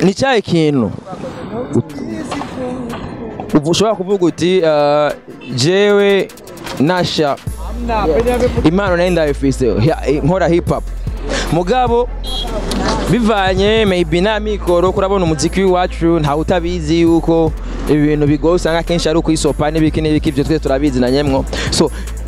ni cyahe kintu ubu ushobora kuvuga uti uh, jewe nasha impano nari ndabifise hi- nkora hip hop mugabo bivanye maybe na mikoro kurabona umuziki w'iwacu ntawe utabizi yuko ibintu bigoye usanga akenshi ari ukwisopa n'ibiki n'ibiki ibyo twese turabizi na nyemwo so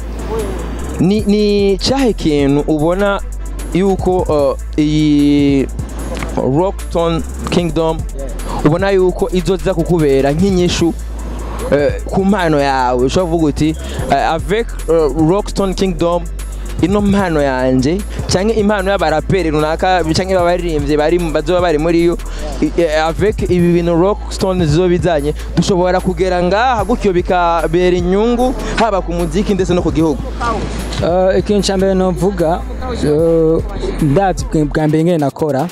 ni ni cyahe kintu ubona yuko uh, iyi rockton kingdom ubona yuko izoza kukubera nk'inyishu eh, ku mpano yawe ushobora kuvuga uti eh, avec uh, rockstone kingdom ino mpano yanjye cyangwa impano y'abaraperi runaka cyangwa abaririmbyi bari bazoba bari muri yo i- eh, avec ibi bintu rockstone zizo bizanye dushobora kugera ngaha gutyo bikabera inyungu haba ku muziki ndetse no ku gihugu Eh, ikintu cya mbere novuga eh, ndazi bwa- bwa mbere ngene nakora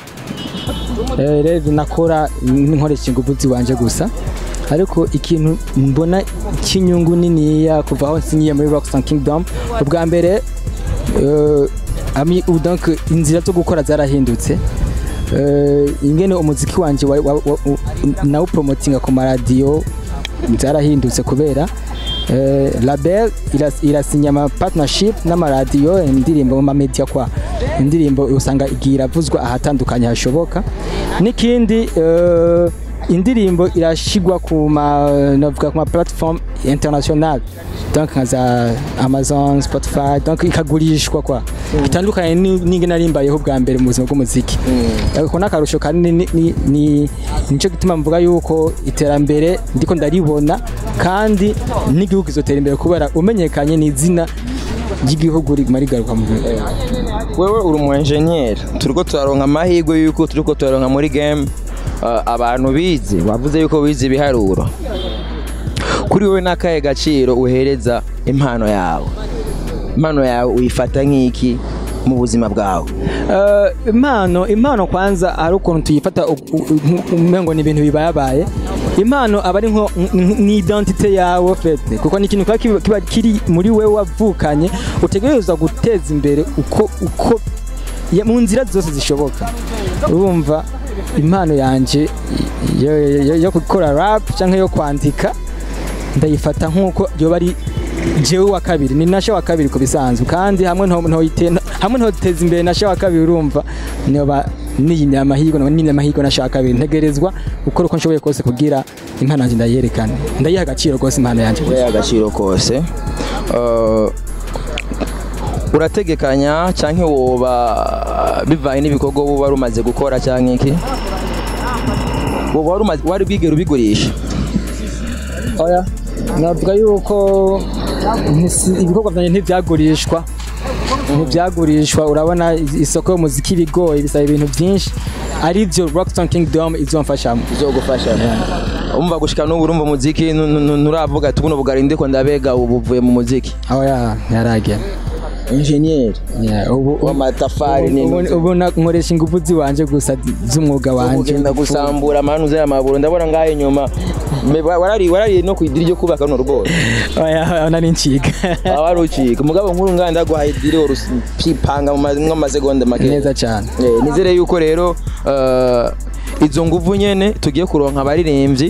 Eh, rero nakora nkoresha ingufu ziwanje gusa ariko ikintu mbona cy'inyungu niniya kuva aho nsinyiye muri Rockstar Kingdom ubwa mbere eh, ami- ubu donc inzira zo gukora zarahindutse Eh, ingene umuziki wanje wa- wa- wa- u- nawupromotinga ku maradiyo zarahindutse kubera eh, label iras- irasinya ama partnership n'amaradiyo indirimbo mu mamedia kwa indirimbo usanga igiye iravuzwa ahatandukanye hashoboka n'ikindi eh, indirimbo irashigwa ku ma navuga ku ma platform international donc nka za Amazon Spotify donc ikagurishwa kwa bitandukanye ni- n'ingene narimbayeho bwa mbere mu buzima bw'umuziki ariko n'akarusho kanini ni- ni- ni nicyo gituma mvuga yuko iterambere ndiko ndaribona kandi n'igihugu izotera imbere kubera umenyekanye ni izina ry'igihugu riguma rigaruka mu wewe uri umu enjeniyeri turiko turaronka amahirwe yuko turiko turaronka muri game uh, abantu bize wavuze yuko bize ibiharuro kuri wowe n'akahe gaciro uhereza impano yawe impano yawe uyifata nk'iki mu buzima bwawe Eh, impano impano kwanza hari ukuntu tuyifata u- u- u- umengo ni ibintu bibayabaye impano aba ari nko n- ni identite yawe fete kuko ni ikintu kiba kiba- kiba kiri muri wewe wavukanye utegerezwa guteza imbere uko uko ya- mu nzira zose zishoboka urumva impano yanje yo, yo, yo gukora rap cyangwa yo kwandika ndayifata nk'uko yoba ari jewe wa kabiri ni nasha wa kabiri ku bisanzwe kandi hamwe nto ntoyite hamwe ntoteza imbere nasha wa kabiri urumva niba niyimye amahirwe no niyimye amahirwe nasha wa kabiri ntegerezwa gukora uko nshoboye kose kugira impano yanjye ndayerekane ndayiha agaciro rwose impano yanjye uyaha agaciro kose Uh, urategekanya cyangwa woba bivanye n'ibikorwa uba wari umaze gukora cyangwa iki woba wari umaze- wari bwigera ubigurisha oya navuga yuko ntisi- ibikorwa byanjye ntibyagurishwa ntibyagurishwa urabona isoko y'umuziki bigoye bisaba ibintu byinshi aribyo Rockstone Kingdom izomfashamo izogufasha umva gushika n'ubu urumva umuziki nu- nu- nu- nturavuga ati buno bugari ndiko ndabega ubu buvuye mu muziki oya yaragera enjeniyeri Yeah, ubu w'amatafari ubu- ubu- n'inzu ubu na- nkoresha ingufu ziwanje gusa z'umwuga wanje ugenda gusambura amanuze y'amaburo ndabona ngaho inyuma Me- wa- warari warari no kwidiri ryo kubaka runo rugori oya oya, nari nciga wari ucika umugabo nkuru nganda ndaguhaye idiri urupipanga mu ma- mu masegonda make neza cyane Eh, nizere yuko rero eh, izo nguvu nyene tugiye kuronka abaririmbyi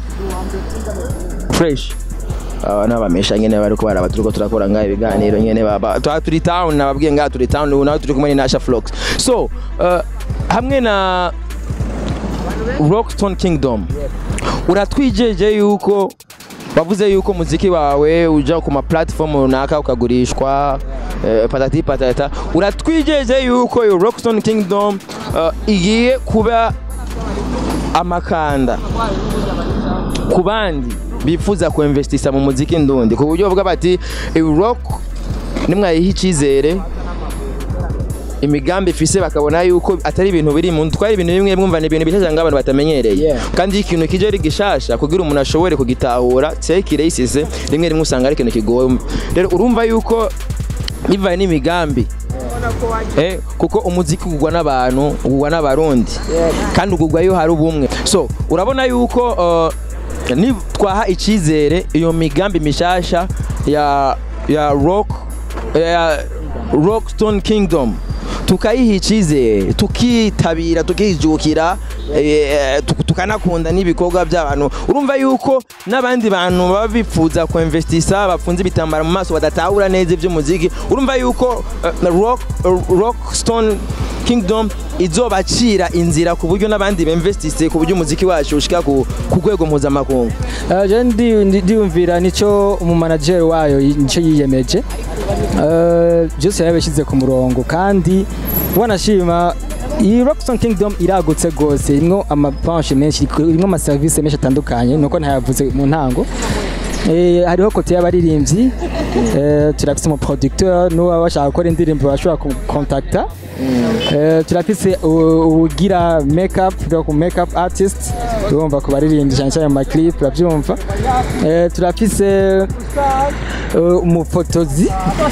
fresh aba n'abamesha nyene bariko baraba turiko turakora ngaho ibiganiro nyene baba twa turi town nababwiye ngaho turi town ubu naho turi kumwe na Asha Flox so eh, hamwe na Rockstone Kingdom uratwijeje yuko wavuze yuko muziki wawe uja ku ma platform runaka ukagurishwa eh, patati patata uratwijeje yuko iyo Rockstone Kingdom eh, igiye kuba amakanda ku bandi bifuza kuinvestisa mu muziki ndundi ku buryo bavuga bati "Eh, rock nimwayiha icyizere imigambi ifise bakabona yuko atari ibintu biri mu twari ibintu bimwe mwumva ni ibintu bishasha ngo abantu batamenyereye Yeah. kandi iyo ikintu kije ari gishasha kugira umuntu ashobore kugitahura tekire isize rimwe rimwe usanga ari ikintu kigoye rero urumva yuko bivanye n'imigambi Eh, kuko umuziki ugurwa n'abantu ugurwa n'abarundi kandi ugurwa iyo hari ubumwe so urabona yuko uh, ni twaha icyizere iyo migambi mishasha ya ya rock ya rockstone kingdom tukayiha icyizere tukitabira tukijukira eh, tuk- tukanakunda n'ibikorwa by'abantu urumva yuko n'abandi bantu baba bifuza kuinvestisa bapfunze ibitambaro mu maso badatahura neza iby'umuziki urumva yuko eh, rock rockstone kingdom izobacira inzira ku buryo n'abandi bemvestise ku buryo umuziki wacu ushika ku ku rwego mpuzamakungu Uh, je ndi- ndi- ndiyumvira nicyo umumanageri wayo yi- nicyo yiyemeje Uh, byose yabishyize ku murongo kandi wanashima iyi Rockstone Kingdom iragutse rwose irimo amapanche menshi irimo amaserivisi menshi atandukanye nuko ntayavuze mu ntango Eh, hariho kote y'abaririmbyi eh, turafise umuproducteur n'uwaba bashaka gukora indirimbo bashobora kukontakta Eh, turafise u- ugira makeup donc makeup artist urumva ku baririmbyi cyane cyane mu maclip urabyumva Eh, turafise eh, umufotozi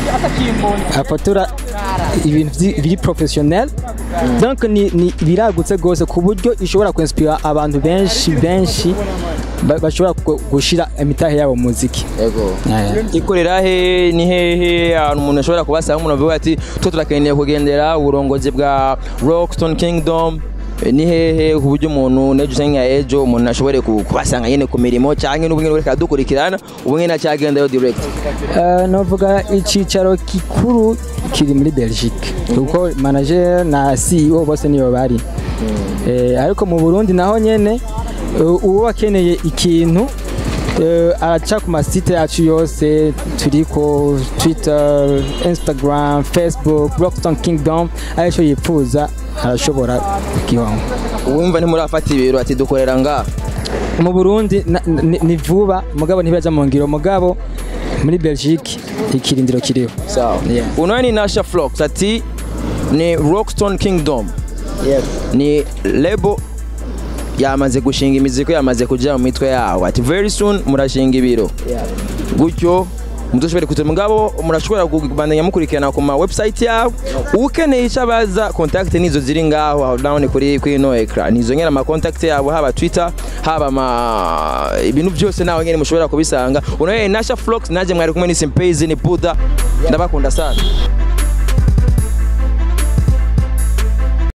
afotora ibintu vyi- biri professionnel donc ni, ni biragutse rwose ku buryo ishobora kuinspira abantu benshi benshi ba- bashobora gu- gushira imitahe yabo mu muziki Eh. ikorera he ni hehe ahantu umuntu ashobora kubasanga umuntu avuga ati twe turakeneye kugendera uburongozi bwa rockstone kingdom Eh, ni hehe ku buryo umuntu nejo usanga ejo umuntu ashobore ku- kubasanga nyine ku mirimo cyangwa n'ubwo nyine reka dukurikirana ubu nyine acyagendayo direct Eh, novuga icyicaro gikuru kiri muri belgique kuko manager na ceo bose niyo bari Eh, ariko mu burundi naho nyene eh, uwo akeneye ikintu eh, araca ku masite yacu yose turiko twitter instagram facebook rockstone kingdom aricyo yipfuza arashobora kukibona uwumva ntimurafata ibiro ati dukorera ngaha mu burundi na- ni ni vuba mugabo ntibajya mu ngiro mugabo muri belgique ikirindiro kiriho sawa Yeah. unawe ni nasha flox ati ni rockstone kingdom ni lebo yamaze gushinga imiziko yamaze kujya mu mitwe yawo ati very soon murashinga ibiro gutyo mudushobore kugira mugabo murashobora kubandanya mukurikirana ku ma website yabo ukeneye icyo abaza contact nizo ziri ngaho aho down kuri kuri no ecran nizo nyene ama contact yabo haba twitter haba ama ibintu byose naho nyene mushobora kubisanga unaye Nasha Flox naje mwari kumwe ni Simpezi ni Buddha ndabakunda sana